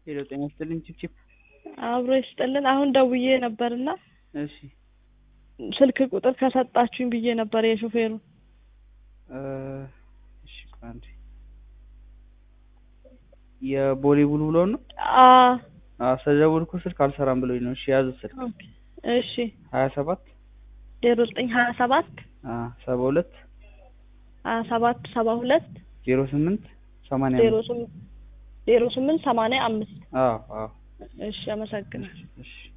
ሄሎ ጤና ይስጥልኝ ቺፕቺፕ አብሮ ይስጥልን። አሁን ደውዬ ነበርና እሺ ስልክ ቁጥር ከሰጣችሁኝ ብዬ ነበር የሾፌሩ። እ እሺ ቆይ አንዴ የቦሌ ቡልቡሎ ነው አ አዎ ስለደወልኩ ስልክ አልሰራም ብሎኝ ነው እሺ ያዙት ስልክ ኦኬ እሺ ሀያ ሰባት ዜሮ ዘጠኝ ሀያ ሰባት አ ሰባ ሁለት ሀያ ሰባት ሰባ ሁለት ዜሮ ስምንት ሰማንያ ዜሮ አምስት ስምንት ዜሮ ስምንት ሰማንያ አምስት አዎ አዎ እሺ አመሰግናለሁ። እሺ